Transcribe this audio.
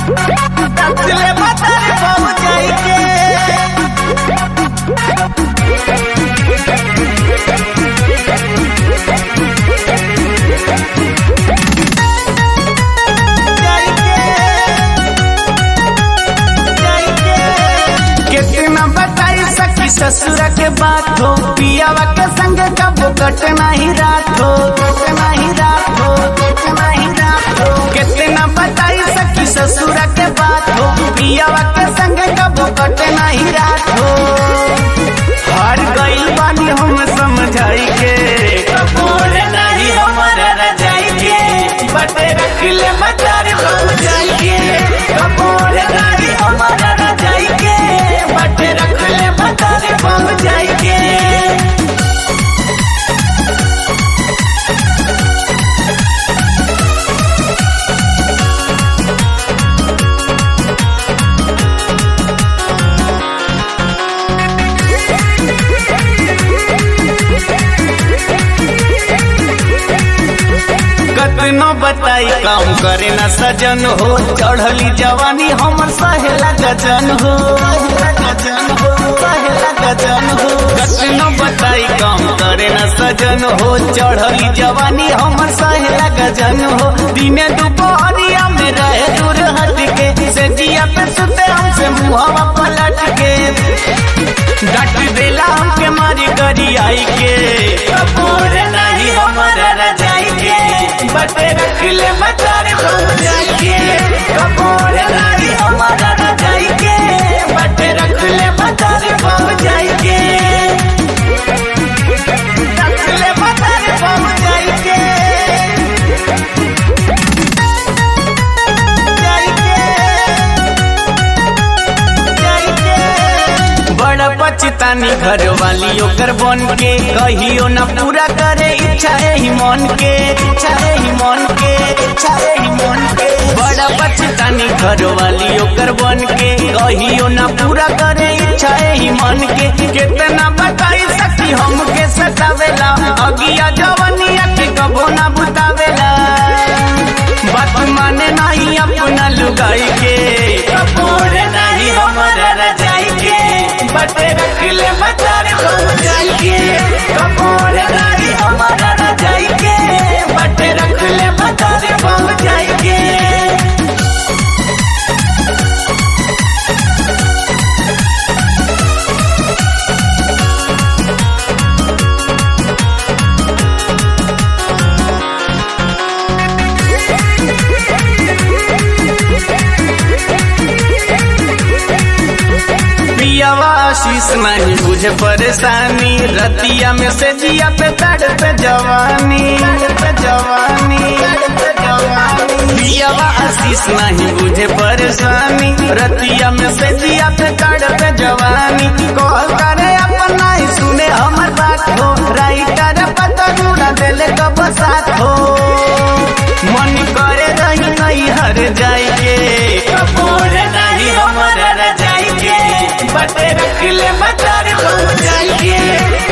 रखले भतार पहुँच जाई के कितना बताई सखी ससुर के बात हो पियावा के संग कबो कट नहीं रात हो कट नहीं रात हो कट नहीं रात हो कितना बताई सखी ससुर के बात हो पियावा के संग कबो कट नहीं रात हो हर गइल बानी हम समझाई के कपूर नहीं हमारा रजाई के बटे रख ले मतार हो जाई के कपूर नहीं हमारा रजाई के बटे रख ले मतार हो जाई के कतनो बताई काम करे न सजन हो चढ़ली जवानी हमर सहेला गजन हो गजन हो सहेला गजन हो कतनो बताई काम करे न सजन हो चढ़ली जवानी हमर सहेला गजन हो दिने दुपहरिया में रहे दूर हट के से जिया पे सुते हमसे मुहवा पलट के डट देला हमके मारी करी आई के कपूर नहीं हमारा रजाई के बटे रख ले मतार हो जाई के कपूर नहीं हमारा रजाई के बटे रख ले मतार हो जाई के रख ले मतार हो जाई के जाई के बड़ा पछतानी घर वाली ओकर बन के कहियो न पूरा करे इच्छा ही मन के इच्छा ही मन के इच्छा ही मन के बड़ा पछतानी घर वाली ओकर बन के कहियो न पूरा करे इच्छा ही मन के कितना बताई सकी हमके सतावेला अगिया जवनिया के कबो ना बुतावेला बात माने नहीं अपना लुगाई के कपूर नहीं हमारा रजाई के बटे रख ले मतार हो जाई के कपूर नहीं हमारा रजाई के बटे रख ले मतार हो जाई के पियावा आशीष नहीं बुझे परेशानी रतिया में से जिया पे तड़ पे जवानी पे जवानी पियावा आशीष नहीं बुझे परेशानी रतिया में से जिया पे तड़ पे जवानी कॉल करे अपना ही सुने हमर बात हो राइटर पता जुड़ा दिल कब साथ हो मन करे रही नहीं हर जाइए कपूर नहीं हमारा रजाई के बटे रख ले मतार हो जाइए